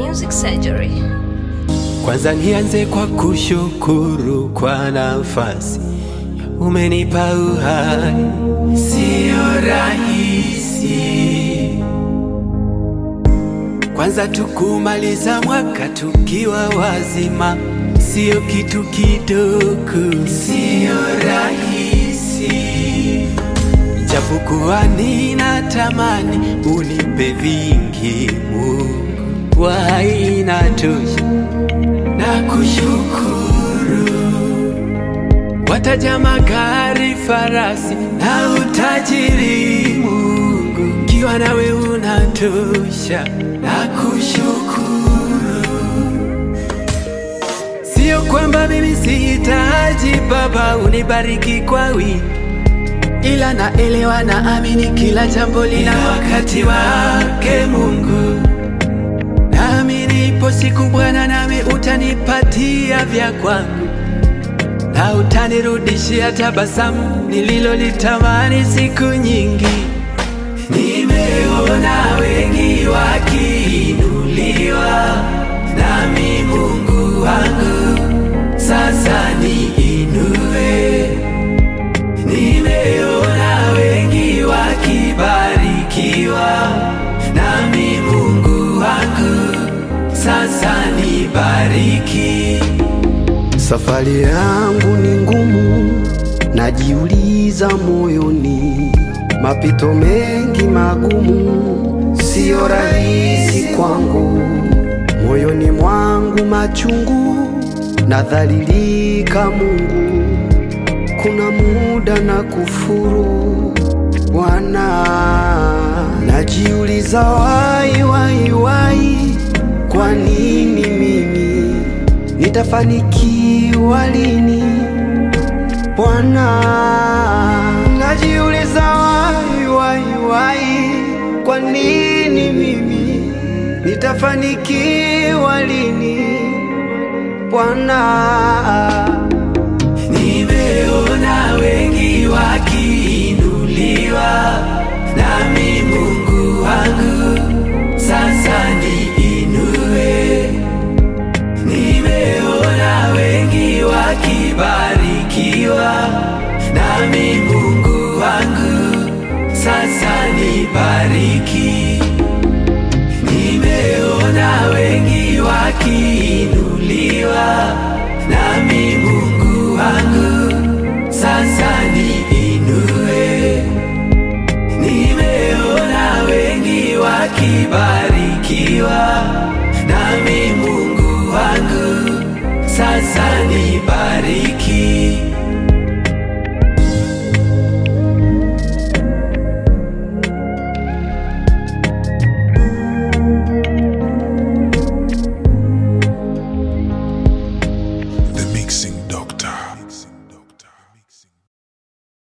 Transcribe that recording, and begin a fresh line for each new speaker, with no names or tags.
Music Surgery.
Kwanza nianze kwa kushukuru kwa nafasi umenipa uhai, sio rahisi. Kwanza tukumaliza mwaka tukiwa wazima, sio kitu kidogo, sio rahisi. Japokuwa ninatamani unipe vingi, Mungu wa inatosha na kushukuru. Wataja magari, farasi na utajiri, Mungu kiwa nawe unatosha na kushukuru. Sio kwamba mimi sihitaji Baba unibariki kwa wingi ila naelewa na amini kila jambo lina wakati wake Mungu. Naamini ipo siku Bwana, nami utanipatia vya kwangu na utanirudishia tabasamu nililolitamani siku nyingi. Nimeona wengi wakiinuliwa, nami Mungu wangu sasa niinue. Nimeona wengi wakibarikiwa, nami Mungu wangu sasa nibariki.
Safari yangu ni ngumu, najiuliza moyoni, mapito mengi magumu, siyo rahisi kwangu, moyoni mwangu machungu, nadhalilika Mungu, kuna muda na kufuru Bwana, najiuliza wai wai wai, kwa nini mimi nitafanikiwa lini Bwana? Najiuliza wai wai wai, kwa nini mimi nitafanikiwa lini Bwana?
Nimeona wengi wakiinuliwa, nami Mungu wangu sasa niinue. Nimeona wengi wakibarikiwa, nami Mungu wangu sasa nibariki. Nimeona wengi wakiinuliwa, nami Mungu wangu sasa niinue. Nimeona wengi wakibarikiwa, nami Mungu wangu sasa nibariki.